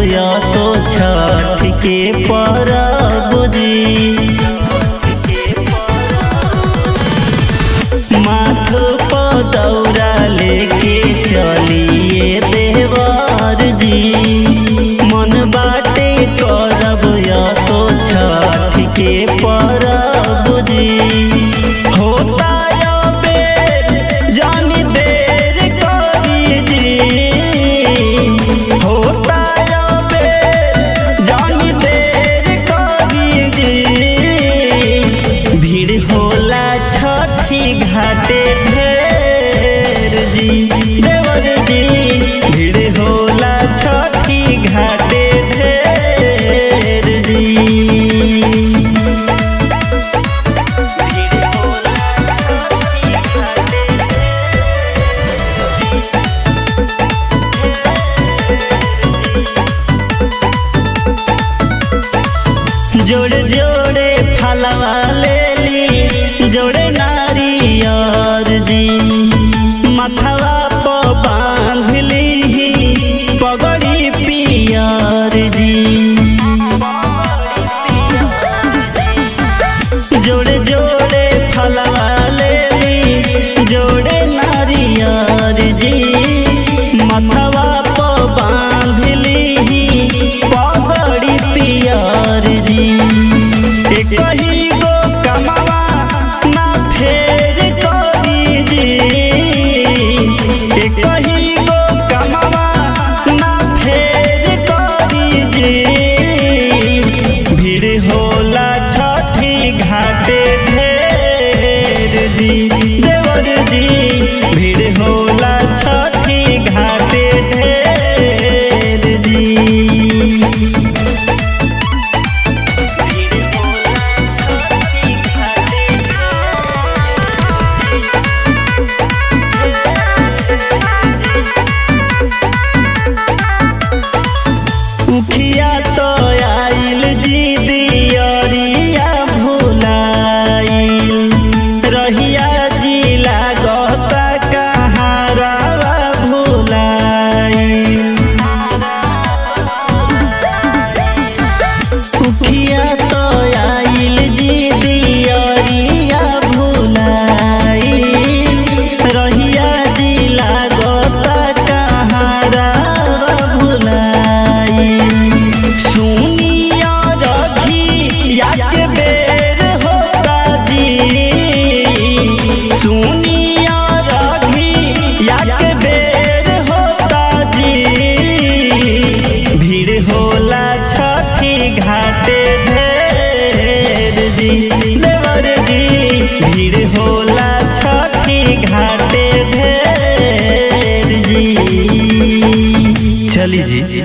यसो छठ के परब जी माथ पर दौरा लेके चलिए देवर जी मन बाटे करब यसो छठ के परब जी होता या बेर जानी देर करी जी होता या बेर जानी देर करी जी भीड़ होला छठी घाटे ढेर जी देवर जी भीड़ होला छठी घाटे ढेर जी जोड़े जोड़े फलवा ले ली जोड़े नारियर जी मथवा पर बांध ली पगड़ी पियर जी जोड़े जोड़े फलवा ले ली जोड़े नारियर जी मथवा पर बांध ली पगड़ी पियर जी एक ही गो कमावा ना फेर करी जी एक ही गो कमावा ना फेर करी जी भीड़ होला छठी घाटे ढेर जी देवर जी भीड़ होला छठी घाटे ढेर जी उखिया तो आइल जी दियरिया भुलाइल रहिया जी लागता कहारावा भुलाइल उखिया तो आइल जी दियरिया भुलाइल रहिया जी लागता कहारावा भुलाइल सुनिया रखी या के बेर होता जी सुनिया रखी या के बेर होता जी भीड़ होला छठी घाटे ढेर जी देवर जी भीड़ होला छठी घाटे ढेर जी चली जी